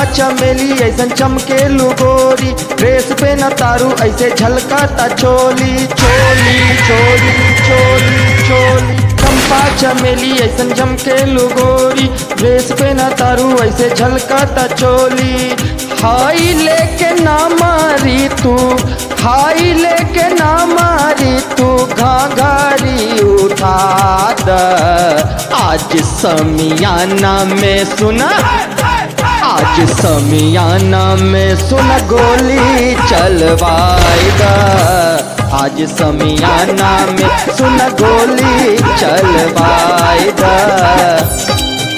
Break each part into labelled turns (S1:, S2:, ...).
S1: चमेली ऐसन चमके गोरी ड्रेस पे न तारू ऐसे झलकाता चोली चोली चोली चोली चोली चंपा चमेली ऐसन चमके गोरी ड्रेस पे न तारू ऐसे झलकाता चोली हाई लेके ना मारी तू हाई लेके ना मारी तू घाघरी उठा द आज समियाना में सुना आज समियाना में सुन गोली चलवाई द आज समियाना में सुन गोली चलवाई द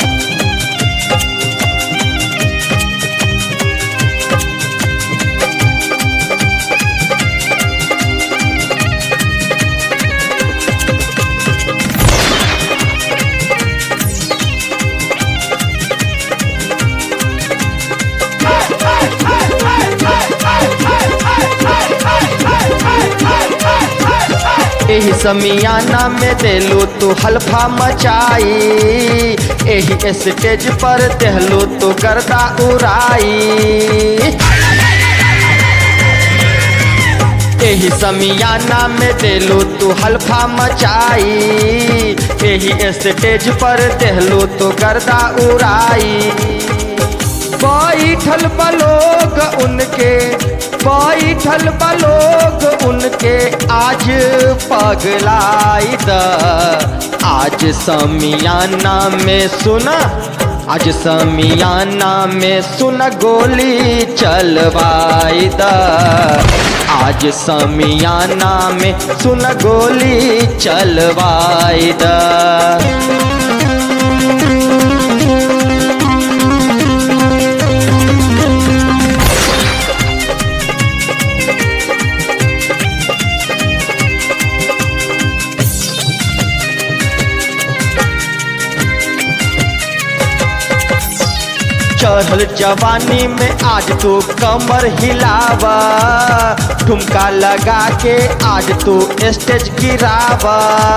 S1: एही समियाना में देलू तू हल्फा मचाई एही स्टेज पर देहलू तू गर्दा उड़ाई एही समियाना में देलू तू हल्फा मचाई एही स्टेज पर देहलू तू गर्दा उड़ाई बैठल बलोग उनके बैठल बलोग उनके आज पगलाई द आज समियाना में सुना आज समियाना में सुन गोली चलवाई द आज समियाना में सुन गोली चलवाई द चढ़ल जवानी में आज तू कमर हिलावा ठुमका लगा के आज तू स्टेज गिरावा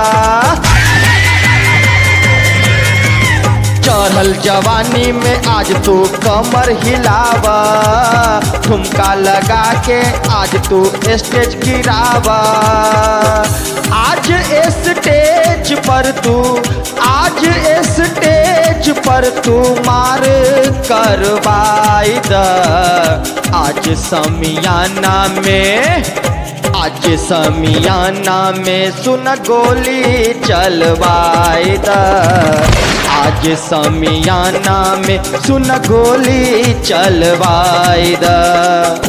S1: चढ़ल जवानी में आज तू कमर हिलावा ठुमका लगा के आज तू स्टेज गिरावा आज स्टेज पर तू आज स्टेज पर तू मार करवाई द आज समियाना में आज समियाना में सुन गोली चलवाई द आज समियाना में सुन गोली चलवाई द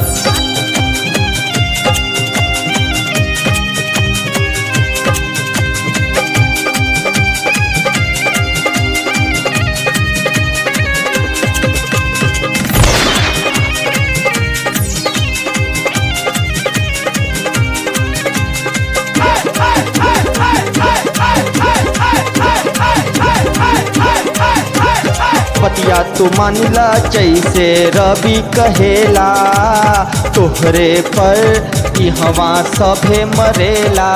S1: पतिया तू मानिला जैसे रवि कहेला तोहरे पर ई हवा सभे मरेला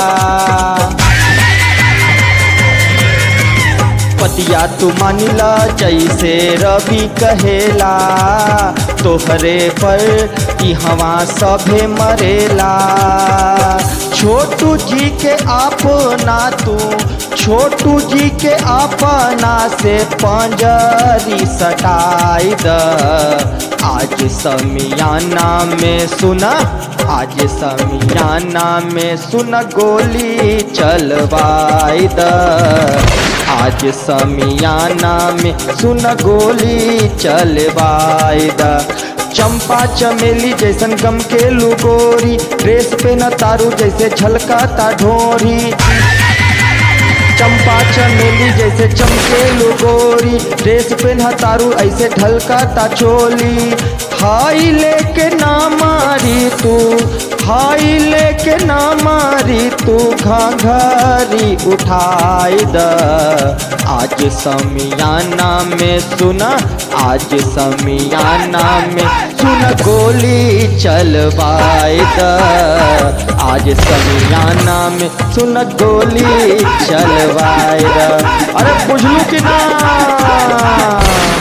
S1: पतिया तू मानिला जैसे रवि कहेला तोहरे पर ई हवा सभे मरेला छोटू जी के अपना तू छोटू जी के अपना से पंजरी सटाई द आज समियाना में सुना आज समियाना में सुन गोली चलवाई द आज समियाना में सुन गोली चलवाई द चंपा चमेली जैसन गम के लुगोरी ड्रेस पे न तारू जैसे झलकाता ढोरी चंपा चमेली जैसे चमके गोरी ड्रेस पे न तारू ऐसे ढलकाता चोली हाई लेके ना मारी तू हाई लेके ना मारी तू घाघरी उठाई द आज समियाना में सुना आज समियाना में सुन गोली चलवाई द आज समियाना में सुन गोली चलवाई द अरे बुझलू कि ना